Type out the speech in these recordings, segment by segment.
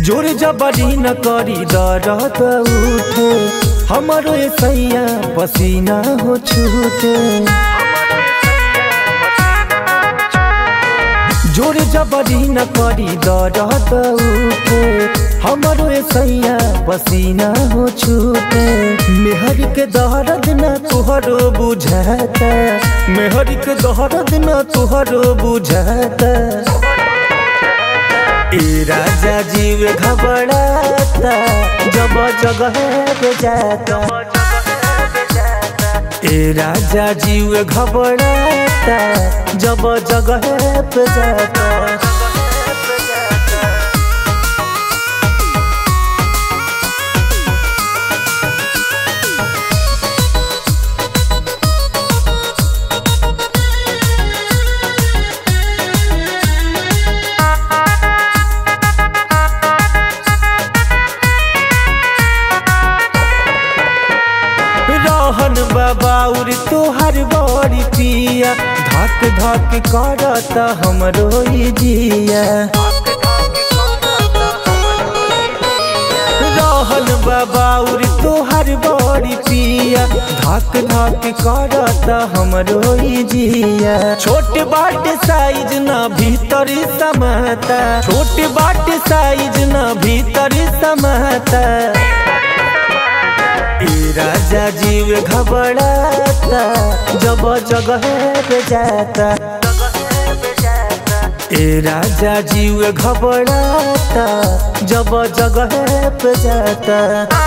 जोर जबरी न करी दरद उठे हमारो सैया पसीना हो छूटे जोर जबरी न करी दरद उठे हमारो सैया पसीना हो छूटे मेहर के दर्द न तुहरो बुझाता मेहर के दर्द न तुहरो बुझाता ए राजा जीव घबराता जब जगह पे जाता ए राजा जीव घबराता जब जगह पे जाता रहन बाबाउर तोहर बड़ी पिया धक धक करता हमरो ई जिया रहन बाबाउर तोहर बड़ी पिया धक धक करता हमरो ई जिया छोट बाट साइज ना भीतर समाता छोट बाट साइज ना भीतर समाता ए राजा जीव घबराता जब जगह पे जाता ए राजा जीव घबराता जब जगह पे जाता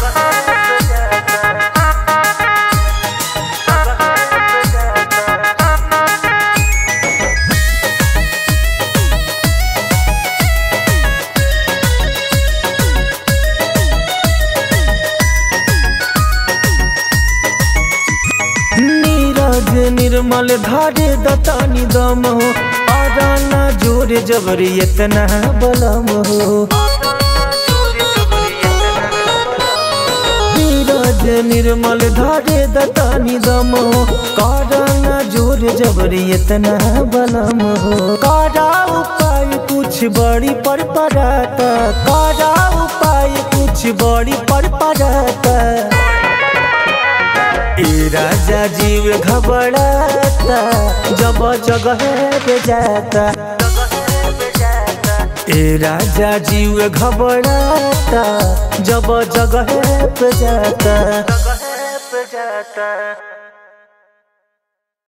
नीरज निर्मल धारे दतानी दम हो आराना जोर जबरी इतना बलम हो नीरज निर्मल धारे दतानी दम हो काराना जोर जबरी इतना बलम हो कारा उपाय कुछ बड़ी पर पड़ाता कारा उपाय कुछ बड़ी पर पड़ाता ए राजा जीव घबराता जब जगह पे जाता ए राजा जीव घबराता जब जगह पे जाता